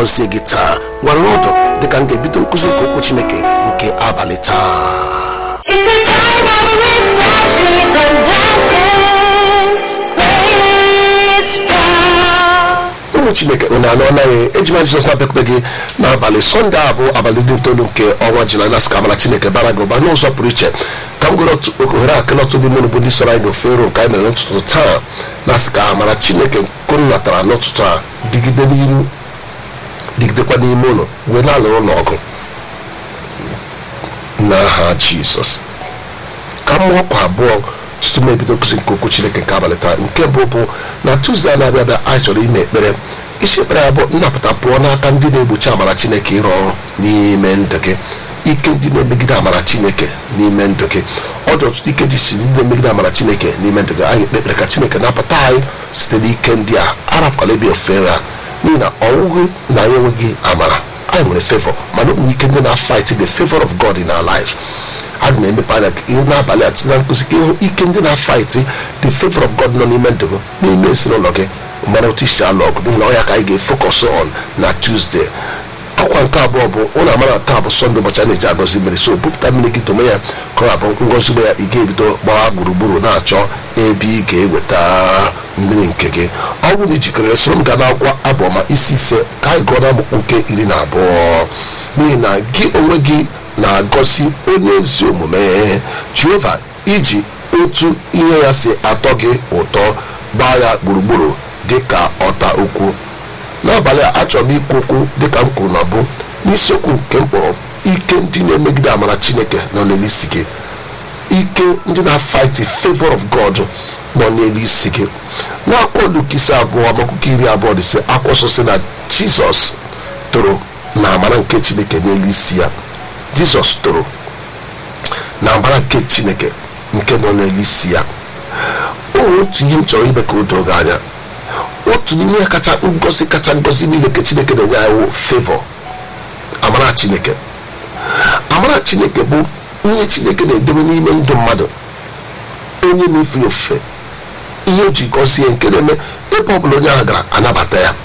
gọzie gị taa gwara ọdụ dịka m ga-ebido nkụzi nke okwu chineke nke abalị taa It's a time of refreshing and blessing. Praise God. ụmụ chineke unu anụ anaghị ejima jizọs na-abịakwute gị n'abalị sọnde a bụ abalị dị itoolu nke ọnwa julaị na sị ka amara chineke bara gị ụba n'ụzọ pụrụ iche ka m gụrụ otu ohere akele ọtụ n'ime unu bụ ndị sọrọ anyị n'ofe ero nke anyị mere n'ụtụtụ taa na sị ka amara chineke nke unu natara n'ụtụtụ a dịgide n'iru dịgidekwa n'ime ụlọ wee na-alụrụ ụlọ ọgụ n'aha jizọs ka mmụọ kwa abụọ tutu m ebido nkụzi nke okwu chineke nke abalị taa nke mbụ bụ na tuzdee a na-abịa abịa anyị chọrọ ime ekpere isi ekpere ya bụ nnapụta pụọ n'aka ndị na-egbochi amara chineke ịrụ ọrụ n'ime ndụ gị ike ndị na-emegide amara chineke n'ime ndụ gị ọ dị ọtụtụ ike dị si ndị na-emegide amara chineke n'ime ndụ gị anyị ekpe ekpere ka chineke napụta anyị site n'ike ndị a arapụkwala ebe ofere a n'ihi na ọwụghị na anyị enweghị amara anyị nwere favor mana ọ bụ ike ndị na-fight the favor of god in our lives aga m emepe anya ihe n'abalị a tinye na nkụzi ka ịhụ ike ndị na-fight the favor of god nọ n'ime ndụ gị n'ime ezinụlọ gị mara otu isi alụ ọgụ n'ihi na ọ ya ka anyị ga-efocus on na tuesday akwa nke abụọ bụ ụlọ amara taa bụ sọnde ụbọchị a na-eji agọzi mmiri so bupụta mmiri gị tome ya ka ọ abụ ngọzi ugbo ya ị ga-ebido gbaa gburugburu na-achọ ebe ị ga-eweta mmiri nke gị ọ bụrụ na ijikere soro m gaa n'akwụkwọ abụọma isi ise ka anyị gụọ n'amụkwu nke iri na abụọ n'ihi na gị onwe gị na-agọzi onye ezi omume jehova iji otu ihe ya si atọ gị ụtọ gbaa ya gburugburu dị ka ọta ukwu n'abalị a achọrọ m ikwu okwu dịka m kwuru na bụ n'isiokwu nke m kpọrọ ike ndị na-emegide amara chineke nọ n'elu isi gị ike ndị na-fight the favor of god nọ n'elu isi gị n'akwụkwọ Luk isi abụọ amakwụkwọ iri abụọ dị sị akwụsọ sị na jizọs toro na amara nke chineke n'elu isi ya jizọs toro na amara nke chineke nke nọ n'elu isi ya o nwere otu ihe m chọrọ ime ka o doo gị anya otu n'ime ihe kacha ngozi kacha ngozi niile nke chineke na-enye anyị wụ favor amara chineke amara chineke bụ ihe chineke na-edebe n'ime ndụ mmadụ onye na-efe ya ofufe ihe o ji gọzie nke na-eme ebe ọbụla onye ahụ gara anabata ya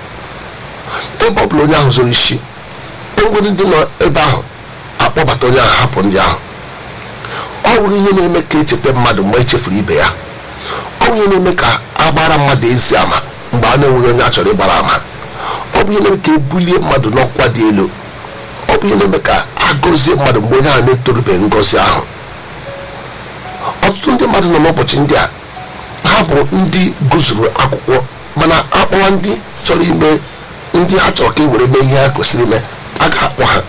ebe ọbụla onye ahụ zoro isi onwere ndị nọ ebe ahụ akpọbata onye ahụ hapụ ndị ahụ ọ bụrụ ihe na-eme ka echeta mmadụ mgbe echefuru ibe ya ọ bụ ihe na-eme ka a gbara mmadụ ezi ama mgbe a na-enweghị onye a chọrọ ịgbara ama ọ bụ ihe na-eme ka ebulie mmadụ n'ọkwa dị elu ọ bụ ihe na-eme ka a gọzie mmadụ mgbe onye ahụ na-etorubeghị ngọzi ahụ ọtụtụ ndị mmadụ nọ n'ụbọchị ndị a ha bụ ndị gụzuru akwụkwọ mana akpọwa ndị chọrọ ime ndị ha chọrọ ka e were mee ihe ha kwesịrị ime a ga-akpọ ha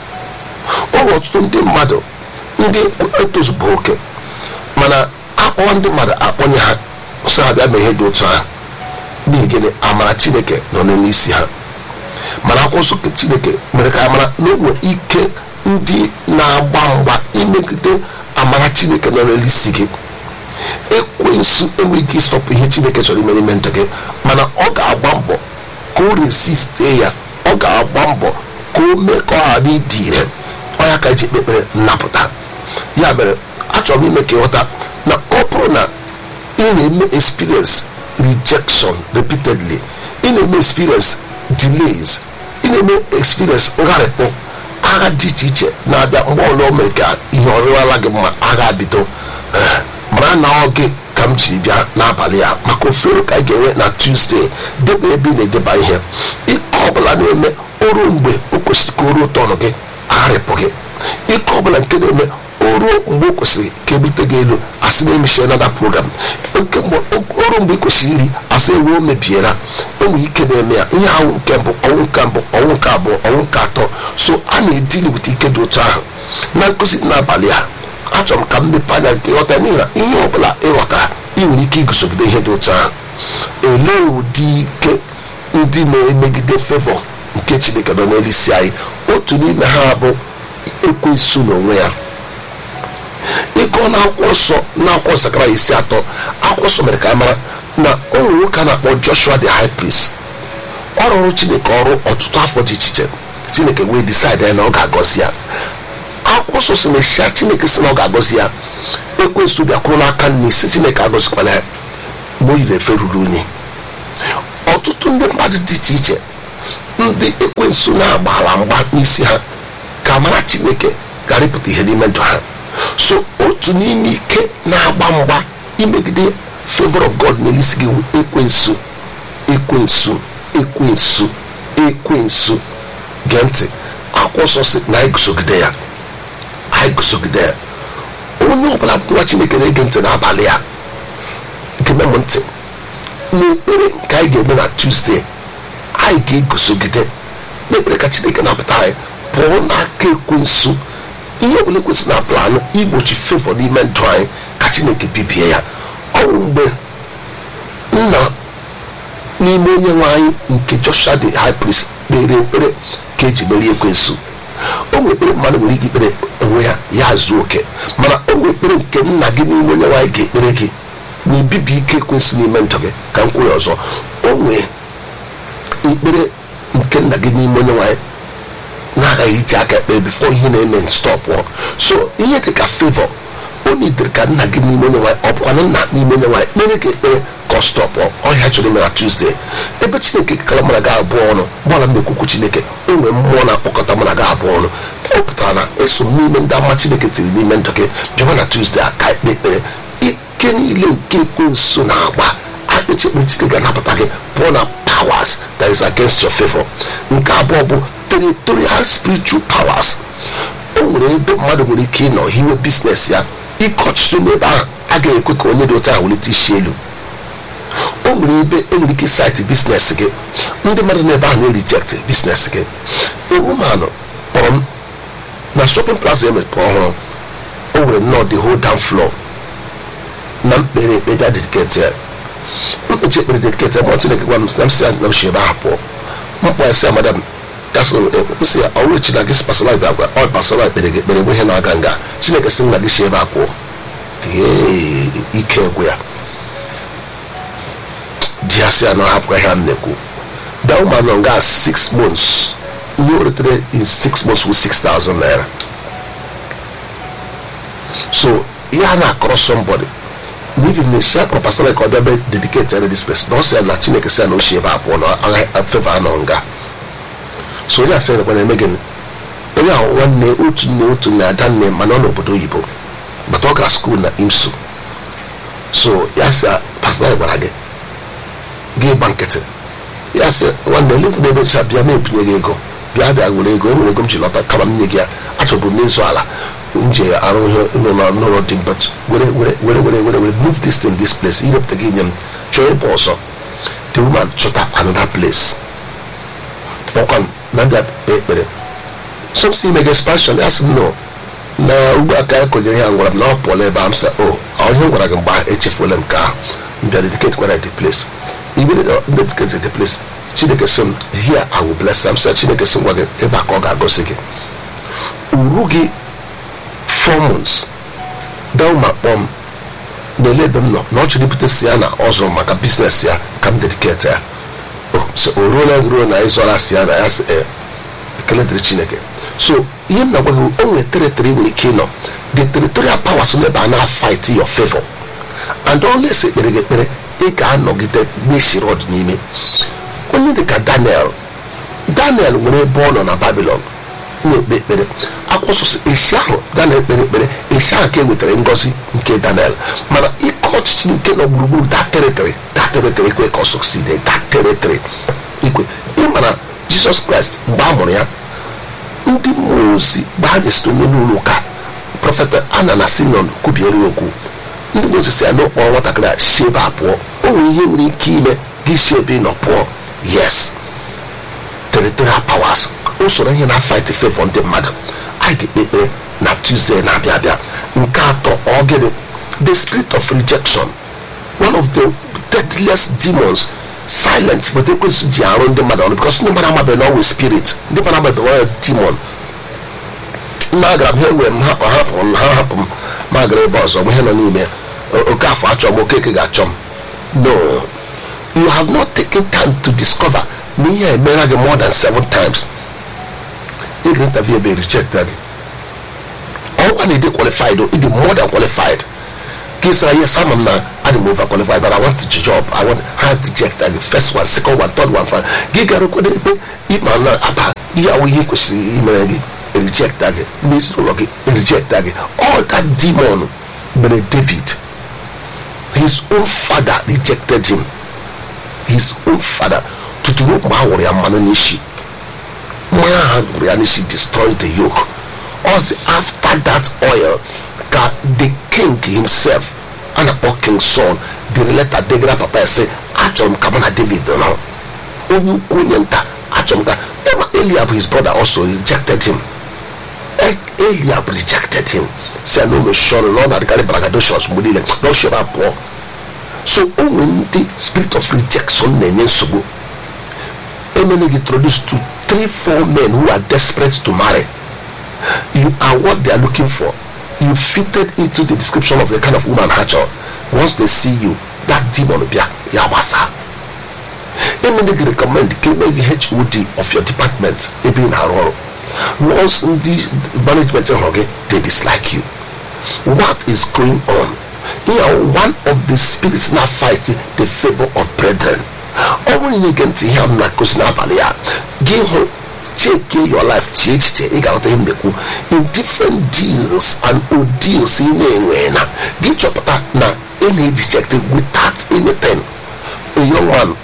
ọ bụ ọtụtụ ndị mmadụ ndị etozubụ oke mana akpọwa ndị mmadụ akpọnye ha sọ ha bịa mee ihe dị otu ahụ n'ihi gịnị amara chineke nọ n'elu isi ha mana akwụkwọ nsọ nke chineke mere ka amara na o nwere ike ndị na-agba mgba imegide amara chineke nọ n'elu isi gị ekwensu enweghị ike ịsọpụ ihe chineke chọrọ ime n'ime ndụ gị mana ọ ga-agba mbọ ka o resiste ya ọ ga-agba mbọ ka o mee ka ọ ghara ịdị ire ọ ya ka eji ekpe ekpere nnapụta ya mere achọrọ m ime ka ịghọta na ọ bụrụ na ị na-eme experience rejection repeatedly ị na-eme experience delays ị na-eme experience ngharịpụ agha dị iche iche na-abịa mgbe ọlụ o mere ka ihe ọrịwala gị mma agha bido eh, mara na ọ gị ka m jiri bịa n'abalị a maka ofere ka anyị ga-enwe na tuzdee debe ebe ị na-edeba ihe ike ọbụla na-eme oru mgbe o kwesịrị ka o ruo tọnụ gị agharịpụ gị ike ọbụla nke na-eme o ruo mgbe o kwesịrị ka ebute gị elu asị na emechie nada program oke mgbe oru mgbe ị kwesịrị iri asị ewu o mebiela enwe ike na-eme ya ihe ahụ nke mbụ ọnwụ nke mbụ ọnwụ nke abụọ ọnwụ nke atọ so a na-edili wute ike dị otu ahụ na nkụzi n'abalị a achọrọ m ka m mepee anya nke ịghọta n'ihi na ihe ọbụla ịghọtara ị nwere ike iguzogide ihe dị otu ahụ olee ụdị ike ndị na-emegide fevọ nke chineke nọ n'elu isi anyị otu n'ime ha bụ ekwensu n'onwe ya ịgụọ n'akwụkwọ nsọ n'akwụkwọ sakara isi atọ akwụkwọ nsọ mere ka anyị mara na o nwere nwoke a na-akpọ joshua the high priest ọ rụrụ chineke ọrụ ọtụtụ afọ dị iche iche chineke wee decide na ọ ga-agọzi ya akwụkwọ nsọ si na eshia chineke si na ọ ga-agọzi ya ekwensu bịakwuru n'aka nne isi chineke agọzikwala ya ma o yiri efe ruru unyi ọtụtụ ndị mmadụ dị iche iche ndị ekwensu na-agbala mgba n'isi ha ka mara chineke ghara ịpụta ihe n'ime ndụ ha so otu n'ime ike na-agba mgba imegide favor of god n'elisi gị wụ ekwensu ekwensu ekwensu ekwensu gee ntị akwụkwọ nsọ si na anyị gụsogide ya anyị gụsogide ya onye ọbụla bụ nwa chineke na-ege ntị n'abalị a geme m ntị n'ekpere nke anyị ga-eme na tuzdee anyị ga-egosogide n'ekpere ka chineke na-apụta anyị pụọ n'aka ekwensu ihe ọbụla ekwesị na planụ igbochi fevọ n'ime ndụ anyị ka chineke bibie ya ọ bụ mgbe nna n'ime onye nwe anyị nke joshua the high priest kpere ekpere ka eji merie ekwensu o nwere ekpere mmadụ nwere ike ikpere onwe ya ya zuo oke mana o nwere ekpere nke nna gị n'ime onye nwe anyị ga-ekpere gị na ibibi ike ekwensu n'ime ndụ gị ka m kwuru ọzọ o nwere ekpere nke nna gị n'ime onye nwe anyị na-agaghị iji aka ekpere bifo ihe na-eme stọpụ so ihe dị ka favọ o nidere ka nna gị n'ime onye nwanyị ọ bụkwana nna n'ime onye nwanyị kpere ka ekpere ka ọ stọpụ ọhịa chọrọ ime na tuzdee ebe chineke kekara mụ na gị abụọ ọnụ gbara m na-ekwukwu chineke o nwere mmụọ na-akpọkọta mụ na gị abụọ ọnụ ọ pụtara na eso m n'ime ndị ama chineke tiri n'ime ndụ gị bịaba na tuzdee aka ekpe ekpere ike niile nke ekwensu na-agba akpịtị ekpere chineke ga-anapụta gị pụọ na powers that is against your favor nke abụọ bụ territorial spiritual powers o nwere ebe mmadụ nwere ike ịnọ hiwe biznes ya ike ọchịchị n'ebe ahụ agaghị ekwe ka onye dị otu ahụ welite isi elu o nwere ebe enwere ike saịtị biznes gị ndị mmadụ n'ebe ahụ na-eject biznes gị ewumanụ kpọrọ m na shopping plaza emepere ọhụrụ o nwere nnọọ the whole down floor na mkpere ekpe bịa dediketi ya mkpechi ekpere dediketi ya ma chineke gwa m na m si ya na oshi ebe ahụ pụọ mkpọ ya si ya madam gasị nsị ya ọrụ echi na gị pasala ibe agwa ọ pasala ekpere gị ekpere ihe na-aga nga chineke sị na gị si ebe a pụọ ee ike egwu ya di ya si ya na hapụkwa ihe m na-ekwu da ụmụ anọ nga 6 months ihe o retere in 6 months with 6000 naira so ya na-akọrọ somebody n'ivin na esi akpọrọ pasala ka ọ bịa be dedicate ere this place na ọ sị ya na chineke sị ya na o si ebe a pụọ na feva anọ nga so onye asị nekwa na-eme gịnị onye ahụ nwanne otu nne otu nne ada nne mana ọ n'obodo oyibo bata ọ gara skuul na imsu so ya sị pastor gwara gị gị gba nkịtị ya sị nwanne ole mgbe ebe cha bịa ma ebinye gị ego bịa bịa were ego enwere ego m ji lọta kama m nye gị ya achọbụ m n'ịzụ ala m ji arụ ihe n'ụlọ n'ụlọ dị but were were were were were were move this thing this place irepụta gị nye m chọọ ebe ọzọ the woman chọta another place kpọkwa m na ndị ekpere so m si ime gị expansion ya sị m no na ugbu a ka anyị konyere ya gwara m na ọ pụọla ebe a m sị o ihe m gwara gị mgbe ahụ echefuola m ka ahụ m bịa dedicate kwara the place ibe dedicate the place chineke sị m here i will bless am sị chineke sị m gwa gị ebe a ka ọ ga-agọzi gị uru gị four months dauma kpọọ m na-ele ebe m nọ na ọ chọrọ ibute si ya na ọ zụrụ maka biznes ya ka m dedicate ya o ruola ruo na ịzọra si ya na ya ekele dịrị chineke so ihe m na-agwa gị o nwere teritori nwere ike ịnọ the territorial powers n'ebe a na-fight your favor and always ekpere gị ekpere ị ga-anọgide n'esiri ọdịnime onye dịka daniel daniel nwere ebe ọ nọ na babilon na-ekpe ekpere akwụsịsị esi ahụ daniel kpere ekpere esi ahụ ka e wetara ngọzi nke daniel mana ike ọchịchị nke nọ gburugburu that territory that territory ekwe ka ọ succeed that territory ikwe ịmana jizọs kraịst mgbe a mụrụ ya ndị mmụọ ozi mgbe ha nyesịrị onye n'ụlọ ụka prọfeta ana na simeon kwubiere ya okwu ndị mmụọ ozi si ya na ụkpọrọ nwatakịrị a si ebe a pụọ o nwere ihe nwere ike ime gị si ebe ị nọ pụọ yes territorial powers usoro ihe na fight favor ndị mmadụ anyị ga-ekpe ekpere na tuesday na-abịa abịa nke atọ ọ gịnị the spirit of rejection one of the deadliest demons silent but ekwesị ji arụ ndị mmadụ ọrụ because ndị mmadụ amabeghị na ọwụ spirit ndị mmadụ amabeghị ọrụ demon nna agara m ha were m hapụ hapụ m ha hapụ m ma agara ebe ọzọ m ihe nọ n'ime oke afọ achọ m okeke ga-achọ m no you have not taken time to discover na ihe emera gị more than seven times ị ga interview ebe reject gị ọkwa na ịdị qualified o ịdị more than qualified ka ị sara yes ama m na adị m overqualified but I want the job I want ha reject gị first one second one third one five gị garukwado ebe ịma na aba ihe awụ ihe kwesịrị imere gị reject gị ndị ezinụlọ gị reject gị all that demon mere David his own father rejected him his own father tutu ruo mgbe a wụrụ ya mmanụ n'isi mmanya ha gwụrụ ya n'isi destroy the yoke ozi after that oil ka the king himself a na-akpọ king son dere leta degara papa ya sị achọrọ m ka mụ na david nọ onye ukwu onye nta achọrọ m ka ema eliab his brother also rejected him E- eliab rejected him si ya na ụmụ shọrọ na ọ na-adịkarị bragadoshos mgbe niile na ọ shọrọ abụọ so o nwere ndị spirit of rejection na-enye nsogbu emene gị introduce to three four men who are desperate to marry you are what they are looking for you fitted into the description of the kind of woman ha chọrọ once they see you that demon bịa ya gbasa emene gị recommend ka enweghị hod of your department ebe ị na-arụ ọrụ once ndị management hụrụ gị they dislike you what is going on you are one of the spirits na fight the favor of brethren ọ bụrụ na ige ntị ihe a m na-akụzi n'abalị ya gị hụ cheke your life chee echiche ị ga-aghọta ihe m na-ekwu in different deals and ordeals ị na-enwe na gị chọpụta na ị na-ejijekte without anything a young one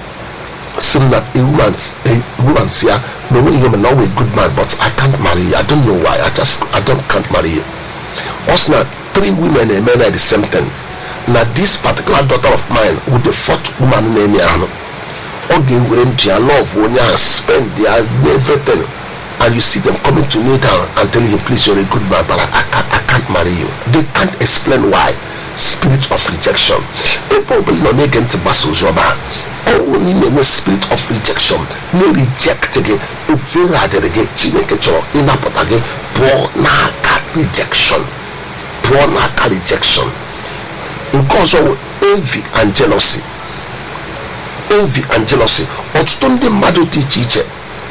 sị m na a woman a woman si ya na onweghị ihe mere na ọ wụ a good man but I can't marry you I don't know why I just I don't can't marry you ọ sị na three women eme na the same thing na this particular daughter of mine with the fourth woman na-eme ahụ ọ ga-ewere ndụ ya love onye ahụ spend ya everything and you see them coming to meet her and telling him please you're a good man but I can't, I can't marry you they can't explain why spirit of rejection ebe ọbụla nọ na-ege ntị gbasa ozi ọma ọnwụ na ị na-enwe spirit of rejection na-reject gị ofere adịrị gị chineke chọrọ ịnapụta gị pụọ n'aka rejection pụọ n'aka rejection nke ọzọ bụ envy and jealousy envy and jealousy ọtụtụ ndị mmadụ dị iche iche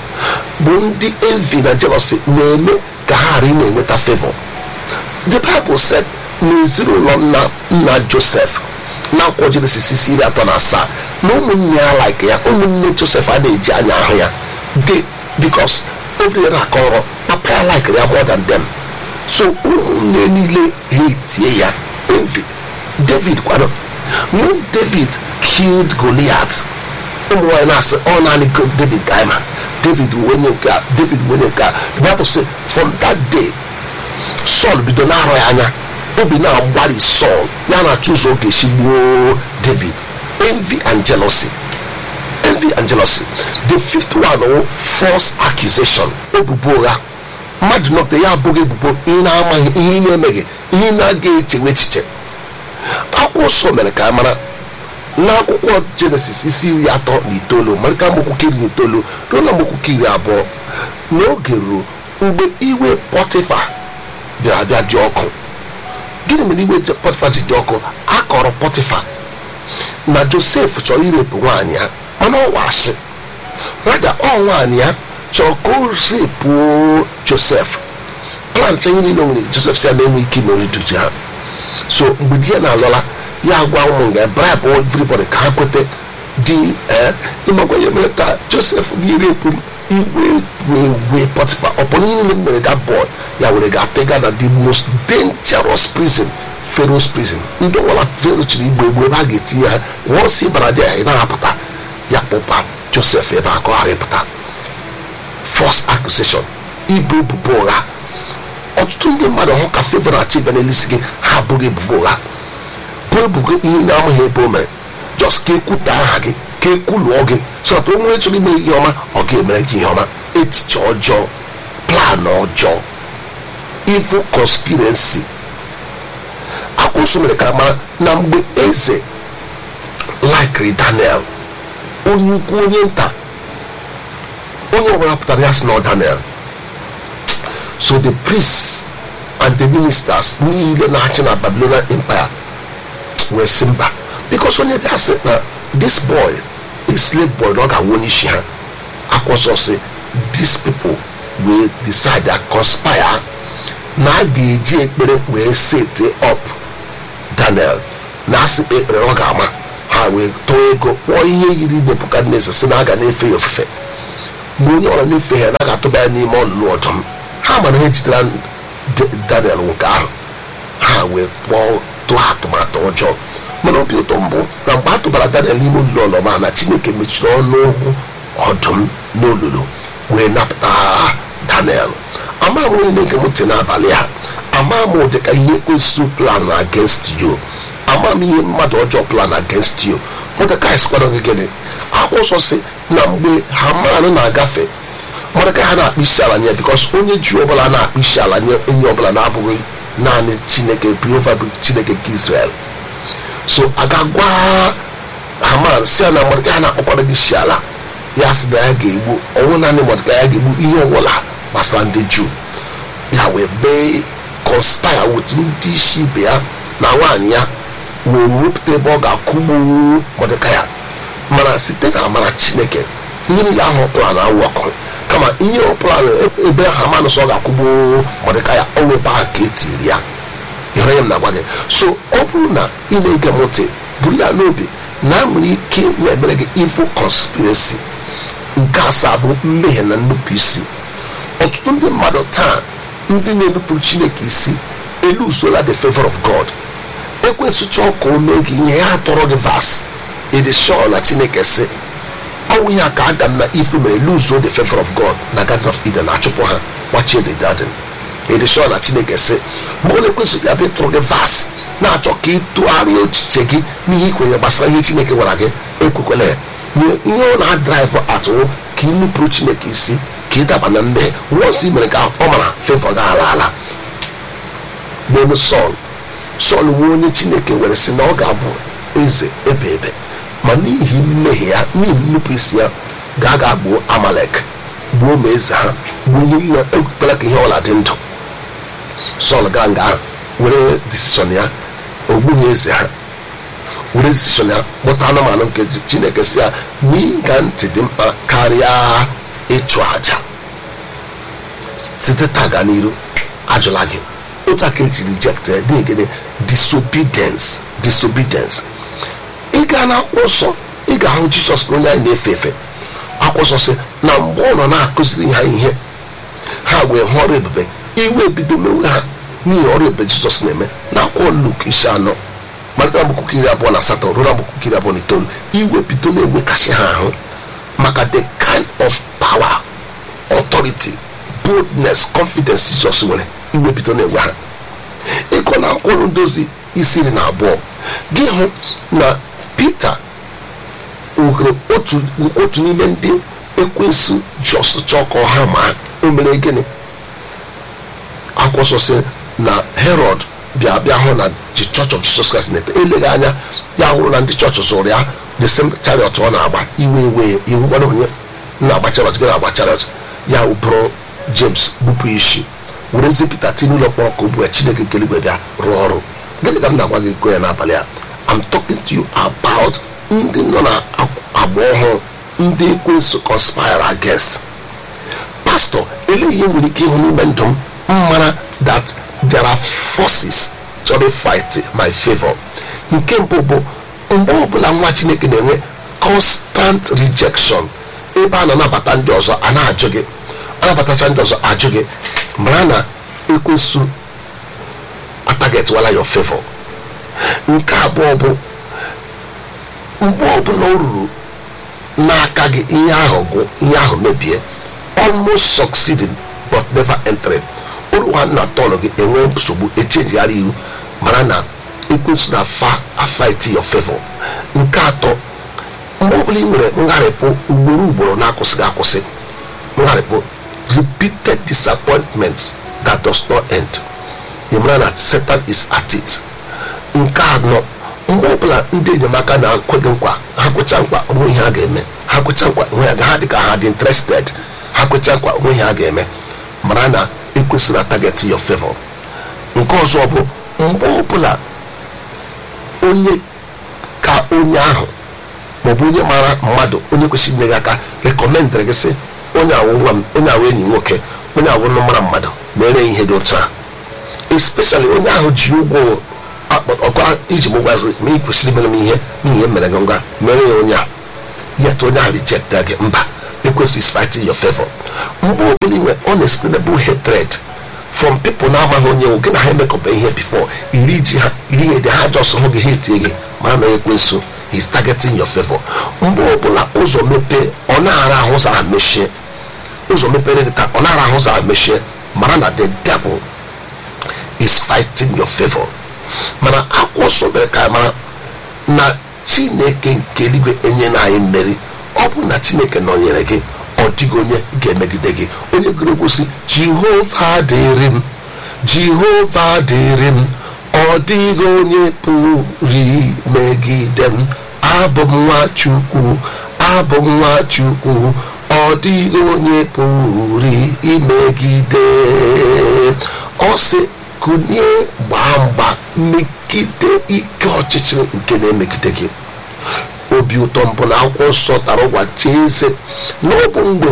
bụ ndị envy na jealousy na-eme ka ha ghara ị na-enweta favor the bible said n'ezinụlọ nna nna joseph na-akwọ jenesis isi iri atọ na asaa na ụmụnne ya like ya ụmụnne joseph adịghị eji anya ahụ ya de bikos obi ya na-akọ ọrụ papa ya like ya more than them so ụmụnne niile ha etie ya envy david kwado when david killed goliath ụmụ nwaanyị na-asị ọ naanị go- david ka anyị ma david wụ onye nke a david wụ onye nke a the bible say from that day Saul bido na-arọ ya anya obi na-agbari Saul ya na-achọ ụzọ ọ ga-esi gbuo David envy and jealousy envy and jealousy the fifth one wụ false accusation ebubo ụgha mmadụ nọpụta ya abụghị ebubo ihe na-amaghị ihe ị na-emeghị ihe ị na-aga echewe echiche akwụkwọ nsọ mere ka a mara n'akwụkwọ jenesis isi iri atọ na itoolu malite amaokwu iri na itoolu ruo na amaokwu iri abụọ n'oge ruo mgbe iwe pọtịfa bịara bịa dị ọkụ gịnị mere iwe je- pọtịfa ji dị ọkụ a kọrọ pọtịfa na josef chọrọ irepụ nwaanyị ya mana ọ wasị rada ọ nwaanyị ya chọrọ ka o repụo josef plant ihe niile o nwere josef si ya na-enwe ike ime orituji ha so mgbe di ya na-alọla ya gwa ụmụ nga bribe everybody ka ha kwete di ee ịmakwa ihe mere taa josef ga-erepụ m iwe wee wee pọtịfa ọ bụrụ ihe niile m mere that boy ya were ga-apịga na the most dangerous prison pharaoh's prison ndị ọbụla pharaoh chiri igbo egbu ebe a ga-etinye ha once ị bara dị ya ị na-apụta ya kpụpa josef ebe a ka ọ ghara ịpụta false accusation ibu ebubo ụgha ọtụtụ ndị mmadụ hụ ka favor na-achị bịa n'elisi gị ha abụghị ebubo ụgha bụ ebubo ihe na-amaghị ebe o mere just ka ekwuta aha gị ka ekwuluọ gị so that onwe chọrọ ime ihe ọma ọ ga-emere gị ihe ọma echiche ọjọọ plan ọjọọ evil conspiracy akwụsụ mere ka mara na mgbe eze likiri daniel onye ukwu onye nta onye ọbụla pụtara ya sị na ọ daniel so the priests and the ministers niile na-achị na babylonian empire wee sị mba because onye bịa sị na this boy a slave boy na ọ ga-awụ onye isi ha akwụsọ sị these people wee decide that conspire na a ga-eji ekpere wee set up daniel na asị kpe ekpere ọ ga-ama ha wee tọọ ego kpọọ ihe yiri nebukadneza si na a ga na-efe ya ofufe na onye ọra na-efe ya na ga-atụba ya n'ime ọnụnụ ọdụm ha mara ihe jidere D- daniel nke ahụ ha wee kpọọ tụọ atụmatụ ọjọọ mana obi ụtọ mbụ na mgbe a tụbara daniel n'ime olulu ọlọma na chineke mechiri ọnụ ọdụm n'olulu wee napụta daniel ama m onye na-ege m ntị n'abalị a ama m ụdị ka ihe ekwesị plan against you ama m ihe mmadụ ọjọọ plan against you mọdekai sikwara gị gịnị akwụsọ si na mgbe haman na-agafe mọdekai ha na-akpụ isi ala nye bikos onye ju ọbụla na-akpụ isi ala nye enyi ọbụla na-abụghị naanị chineke jehova bụ chineke nke israel so aga gwa haman si ya na mọdekai ha na-akpọkwara gị isi ala ya sị na ya ga-egbu ọnwụ naanị mọdekai ya ga-egbu ihe ọbụla gbasara ndị juu ya wee mee conspire with ndị isi ibe ya na nwaanyị ya wee wepụta ebe ọ ga-akụgbu mọdekai mana site na amara chineke ihe niile ahụ ọ plan awụ ọkụ kama ihe ọ plan ebe haman sọ ọ ga-akwụgbu mọdekai ọ webe ahụ ka etiri ya ịhụrụ ya m na-agwa gị so ọ bụrụ na ị na-ege m ntị buru ya n'obi na nwere ike na-emere gị evil conspiracy nke asaa bụ mmehie na nnupụ isi ọtụtụ ndị mmadụ taa ndị na-enupụrụ chineke isi elu usola the favor of god ekwensụ chọọ ka o mee gị ihe ya tọrọ gị vas ịdị shọ na chineke sị ọnwụ ya ka adam na ifu mere luzo the favor of god na garden of eden achụpụ ha gbachie the garden ịdị shọ na chineke sị ma ọ na-ekwesị ya bịa tụrụ gị vas na-achọ ka ị tụgharịa echiche gị n'ihe ikwenye gbasara ihe chineke gwara gị ekwekwela ya ihe ọ na-adraịvụ atụwụ ka ị nupụrụ chineke isi ka ị daba na mmehie wọs i mere ka ọ mara favor gị ala ala n'elu sọl sọl nwe onye chineke were sị na ọ ga-abụ eze ebe ebe ma n'ihi mmehie ya n'ihi nnupụ isi ya ga aga gbuo amalek gbuo ma eze ha gbuo ihe niile ekpekpere ka ihe ọla dị ndụ sọl gaa nga ahụ were disishọn ya ogbughị eze ha were disishọn ya kpọta anụmanụ nke chineke si ya n'ịga ntị dị mkpa karịa ịchụ aja site taa gaa n'iru ajụla gị otu aka eji reject dịgịnị disobedience disobedience ị gaa na akwụkwọ nsọ ị ga-ahụ jisọs na onye anyị na-efe efe akwụkwọ nsọ sị na mgbe ọ nọ na-akụziri ha ihe ha wee hụ ọrụ ebube iwe ebido mewe ha n'ihi ọrụ ebube jizọs na-eme na akwụkwọ luk isi anọ malite agbụkwụkwọ iri abụọ na asatọ ruo agbụkwụkwọ iri abụọ na itoolu iwe bido na-ewekasị ha ahụ maka the kind of power authority boldness confidence jizọs nwere iwe bido na-enwe ha ịkọ na akwụkwọ ndozi isi iri na abụọ gị hụ na peter ohere otu otu n'ime ndị ekwensu jos chọọ ka ọha ma o mere gịnị akwụsọsị na herod bịa bịa hụ na the church of jesus christ na-epe eleghị anya ya hụrụ na ndị chọọchị zụrụ ya the same chariot ọ na-agba iwe iwe iwu gbara onye na-agba chariot gị na-agba chariot ya bụrụ james gbupụ isi were zipụta tinye ụlọ mkpọrọ ka ugbu a chineke nke eluigwe bịa rụọ ọrụ gịnị ka m na-agwa gị go ya n'abalị a I'm talking to you about ndị nọ na agba ọhụrụ ndị ekwensu conspire against pastor ele ihe nwere ike ịhụ n'ime ndụ m mara that there are forces chọrọ fight my favor nke mbụ bụ mgbe ọbụla nwa chineke na-enwe constant rejection ebe a na-anabata ndị ọzọ a na-ajụ gị anabatacha ndị ọzọ ajụ gị mara na ekwensu atagetwala your favor nke abụọ bụ mgbe ọbụla o ruru n'aka gị ihe ahụ gwụ ihe ahụ mebie almost succeeding but never entering uru ha na tọnụ gị enwe nsogbu echenjigharị iwu mara na ekwensu na fa afight your favor nke atọ mgbe ọbụla ị nwere ngharịpụ ugboro ugboro na-akwụsịghị akwụsị ngharịpụ repeated disappointments that does not end ị mara na satan is at it nke anọ mgbe ọbụla ndị enyemaka na-akwe gị nkwa ha kwecha nkwa onwe ihe ha ga-eme ha kwecha nkwa onwe ya ha dị ka ha dị interested ha kwecha nkwa onwe ihe ha ga-eme mara na ekwesịrị target your favor nke ọzọ bụ mgbe ọbụla onye ka onye ahụ maọbụ onye mara mmadụ onye kwesịrị inye gị aka rekọmendịrị gị sị onye awụ nwa m onye awụ enyi nwoke onye awụ nụ mara mmadụ mere ihe dị otu a especially onye ahụ ji ụgwọ ọkwa iji m gwazi ma ị kwesịrị mere m ihe n'ihi mere gị ngwa mere ya onye a yet onye a reject gị mba ekwesị is fighting your favor mgbe ọbụla inwe unexplainable hatred from people na-amaghị onye nwe gị na ha emekọba ihe before iri ji ha iri ihe dị ha jọs hụ gị ha etie gị ma na ekwensu is targeting your favor mgbe ọbụla ụzọ mepee ọ na-ara ahụ ụzọ ahụ mechie ụzọ mepere gị taa ọ na-ara ahụ ụzọ ahụ mechie mara na the devil is fighting your favor mana akwụkwọ nsọ mere ka anyị mara na chineke nke eluigwe enye na anyị mmeri ọ bụ na chineke nọnyere gị ọ dịghị onye ga-emegide gị onye gụrụ egwu si jehova dịrị m jehova dịrị m ọ dịghị onye pụrụ imegide m abụ m nwa chukwu abụ m nwa chukwu ọ dịghị onye pụrụ imegide ọ sị kụnye gbaa mgba megide ike ọchịchịrị nke na-emegide gị obi ụtọ mbụ na akwụkwọ nsọ tara ụgwa chee eze na ọ bụ mgbe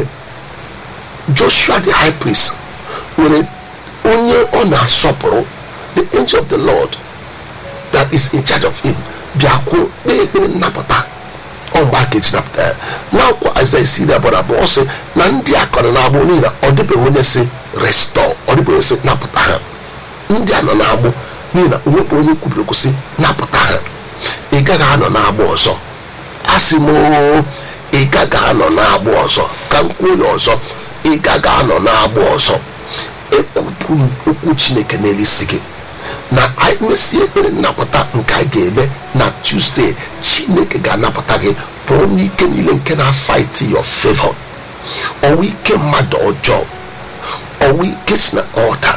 joshua the high priest nwere onye ọ na-asọpụrụ the angel of the lord that is in charge of him bịakwuo kpee ekpere nnapụta ọ mgbe aka eji napụta ya n'akwụkwọ aịza isi iri abụọ na abụọ ọ sị na ndị akọrọ na-agbụ n'ihi na ọ dịbeghị onye si restọ ọ dịbeghị onye si napụta ha ndị a nọ na-agbụ n'ihi na onwekwa onye kwubiri okwu sị napụta ha ị gaghị anọ na-agbụ ọzọ asị m oo, ị gaghị anọ na-agbụ ọzọ ka m kwuo ya ọzọ ị gaghị anọ na-agbụ ọzọ ekwupụ m okwu chineke n'elu isi gị na anyị mesie ekpere nnapụta nke anyị ga-eme na tuzdee chineke ga-anapụta gị pụọ n'ike niile nke na-fight your favor ọwụ ike mmadụ ọjọọ ọwụ ike si na ọta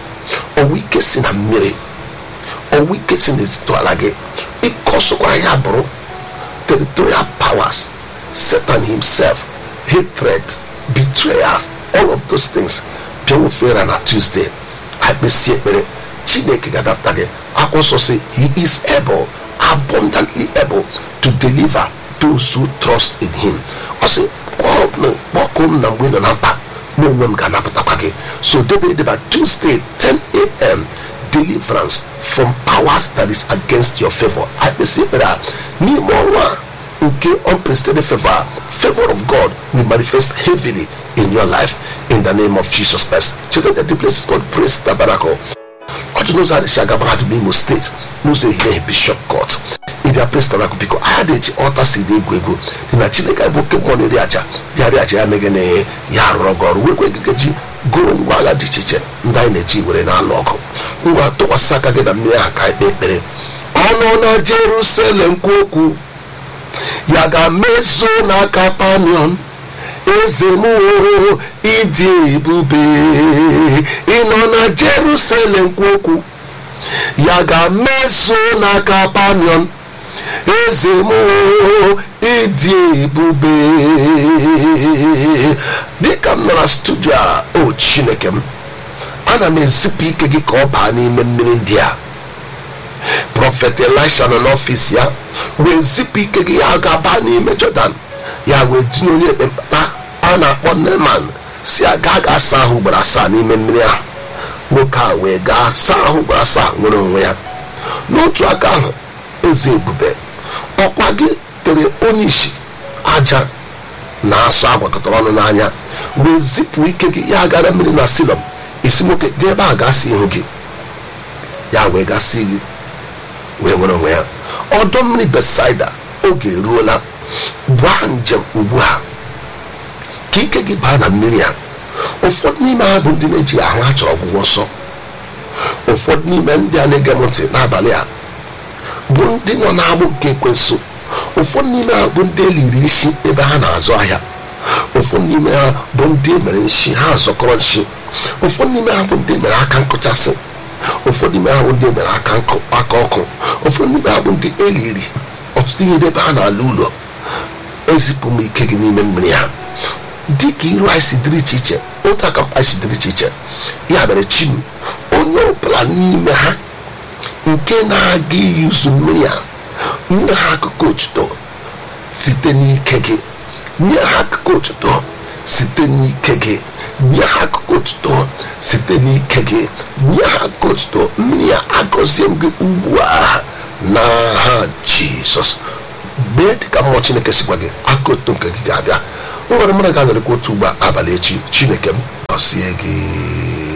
ọwụ ike si na mmiri ọwụ ike si n'etiti ala gị ike ọsọkwara ya bụrụ territorial powers satan himself hatred betrayals all of those things bịawofere na tuesday akpesi ekpere chineke ga-adapụta gị akwụsọ sị he is able abundantly able to deliver those who trust in him ọ sị kpọkụ m na mgbe ị nọ na mkpa mụ onwe m ga-anapụtakwa gị so debe edeba tuesday 10 a.m deliverance from powers that is against your favor akpesi ekpere a n'ime ọnwa a nke unprecedented favor favor of god will manifest heavily in your life in the name of jesus christ cheta that the place is called praise tabernacle ọ dị n'ụzọ adịsị aga mahadum imo steeti n'ụzọ ehihie bishop court ịbịa praise tabernacle biko aha na-eji ọta si dị egwu egwu dị na chineke bụ oke mmụọ na-eri aja ya ri aja ya meghe na ya arụrụ gị ọrụ wekwe gị ji gụrụ ngwa agha dị iche iche ndị anyị na-eji were na-alụ ọgụ ngwa tụkwasị aka gị na mmiri ahụ ka anyị kpee ekpere ọnụ na jerusalem kwu okwu ya ga-mezuo n'aka panion eze m o ịdị ebube ịnọ na jerusalem kwu okwu ya ga-mezuo n'aka panion eze m o ịdị ebube dịka m nọ na studio a o chineke m ana m ezipụ ike gị ka ọ baa n'ime mmiri ndị a prọfet elisha nọ n'ọfịs ya wee zipụ ike gị ya ga-aba n'ime jọdan ya wee tinye onye ekpemkpa a na-akpọ neman si ya gaa gaa saa ahụ ugboro asaa n'ime mmiri ahụ nwoke a wee gaa saa ahụ ugboro asaa nwere onwe ya n'otu aka ahụ eze ebube ọkwa gị tere onye isi aja na asụ agwakọtara ọnụ n'anya wee zipụ ike gị ya gara mmiri na silọm isi nwoke gaa ebe a gasị ihu gị ya wee gasị gị wee nwere onwe ya ọdọ mmiri besaida oge eruola gbaa njem ugbu a ka ike gị baa na mmiri a ụfọdụ n'ime ha bụ ndị na-eji ahụ ha chọrọ ọgwụgwọ nsọ ụfọdụ n'ime ndị a na-ege m ntị n'abalị a bụ ndị nọ n'agbụ nke ekwensụ ụfọdụ n'ime ha bụ ndị eliri isi ebe ha na-azụ ahịa ụfọdụ n'ime ha bụ ndị emere nshi ha zọkọrọ nshi ụfọdụ n'ime ha bụ ndị emere aka nkụchasị ụfọdụ n'ime ha bụ ndị emere aka nkụ aka ọkụ ụfọdụ n'ime ha bụ ndị eliri ọtụtụ ihe ebe ha na-ala ụlọ ezipụ m ike gị n'ime mmiri ha dị ka iru anyị si dịrị iche iche otu aka anyị si dịrị iche iche ya mere chi m onye ọbụla n'ime ha nke na-aga iyuzu mmiri a nye ha akụkọ otuto site n'ike gị nye ha akụkọ otuto site n'ike gị nye ha akụkọ otuto site n'ike gị nye ha akụkọ otuto mmiri ya agọzie m gị ugbu a n'aha jizọs mee dịka mmụọ chineke si gwa gị aka otuto nke gị ga-abịa nwere mmadụ ga-anọrịkwa otu ugbo abalị echi chineke m gọzie gị